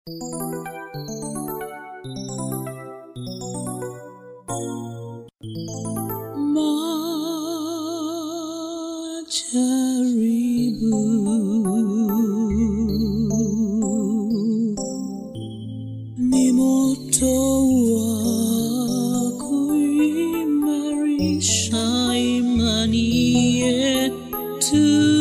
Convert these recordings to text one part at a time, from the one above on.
Majaribu ni moto wa kuimarisha imani yetu.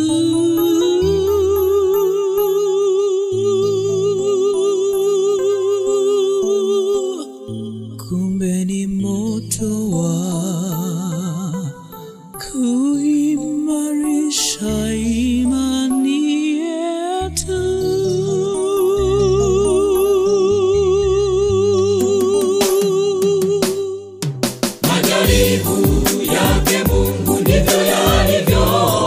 Kumbe ni moto wa kuimarisha imani yetu. Majaribu yake Mungu ndivyo yalivyo,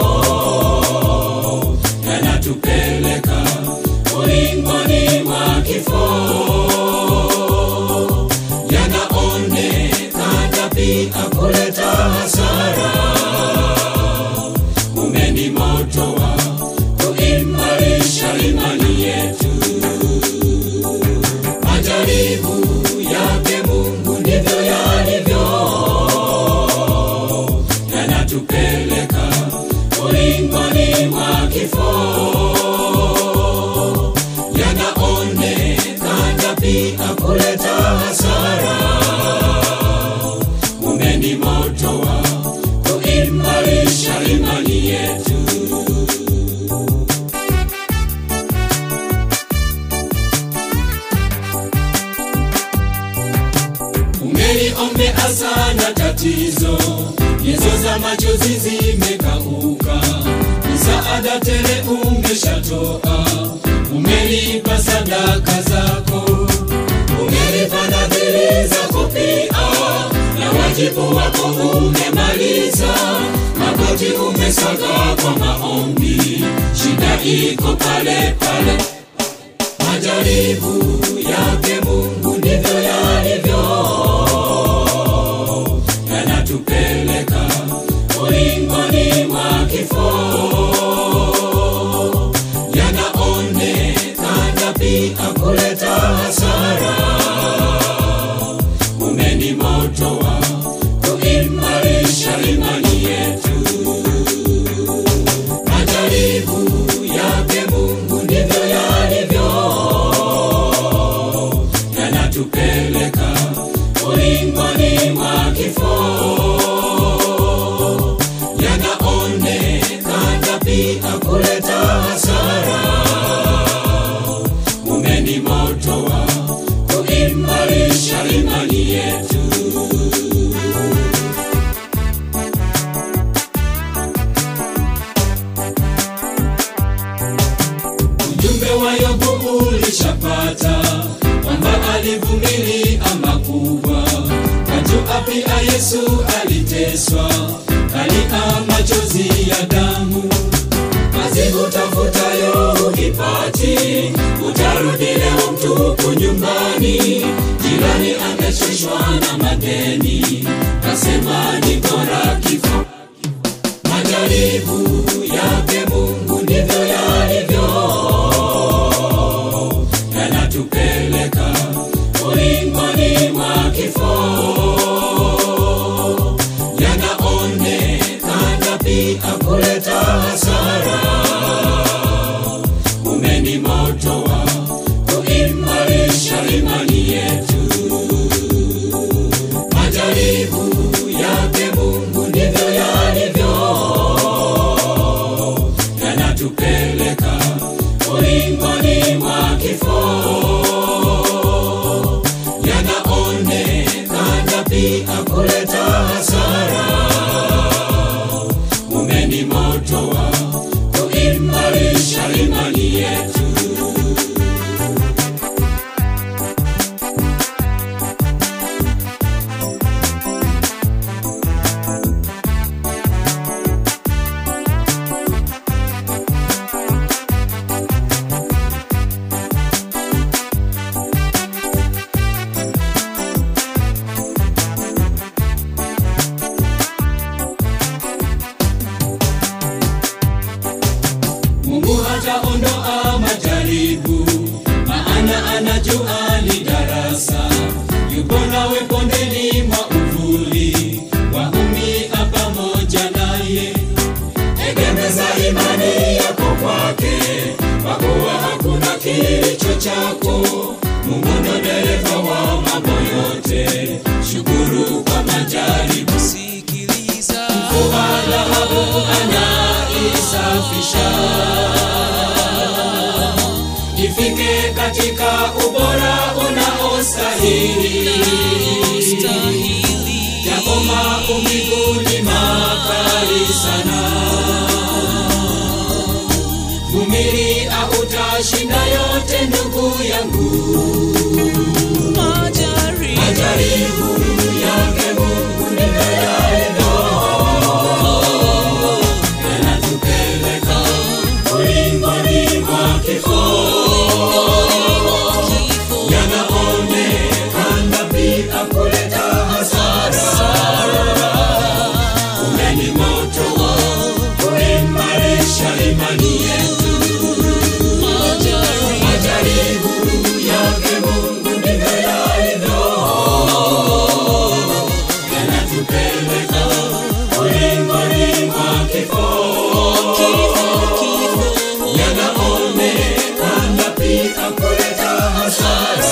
yanatupeleka ulingoni mwa kifo, yanaonekana pia kuleta hasara. Kumbe ni moto wa kuimarisha imani yetu. Majaribu yake Mungu ndivyo yalivyo, yanatupeleka ulingoni mwa kifo, yanaonekana pia kuleta hasara. Kumbe ni moto wa kuimarisha imani yetu. Umeliombea sana tatizo, nyezo za machozi zimekauka, msaada tele umeshatoa, umelipa sadaka zako, umelipa nadhiri zako pia, na wajibu wako umemaliza, magoti umesaga kwa maombi, shida iko pale pale majaribu yake Mungu ndivyo yalivyo, yanatupeleka ulingoni mwa kifo, yanaonekana pia kuleta hasara. Kumbe ni moto wa kuimarisha imani yetu. Majaribu yake Mungu ndivyo yalivyo, yanatupeleka ulingoni mwa kifo, yanaonekana pia kuleta hasara. Kumbe ni moto wa kuimarisha imani yetu. Ujumbe wa Yobu ulishapata kwamba alivumilia makubwa, kajua pia Yesu aliteswa, kalia machozi ya damu. Kazi utafutayo huipati, utarudi leo mtupu nyumbani. Jirani amechoshwa na madeni, kasema ni bora kifo majaribu yake Mungu ndivyo yalivyo, yanatupeleka ulingoni mwa kifo, yanaonekana pia kuleta hasara. Kumbe ni moto wa kuimarisha imani yetu majaribu yake Mungu ndivyo yalivyo, jua ni darasa, yupo nawe bondeni mwa uvuli, waumia pamoja naye. Egemeza imani yako kwake, kwa kuwa hakuna kilicho chako. Mungu ndo dereva wa mambo yote, shukuru kwa majaribu. sikiliza Mvua dhahabu anaisafisha, ifike katika ubora unaostahili. stahili Yapo maumivu ni makali sana, vumilia, utashinda yote ndugu yangu. majaribu Majaribu yake Mungu ndivyo yalivyo, yanatupeleka ulingoni mwa kifo, yanaonekana pia kuleta hasara. Kumbe ni moto wa kuimarisha imani yetu. Majaribu yake Mungu ndivyo yalivyo, yanatupeleka ulingoni mwa kifo, yanaonekana pia kuleta hasara.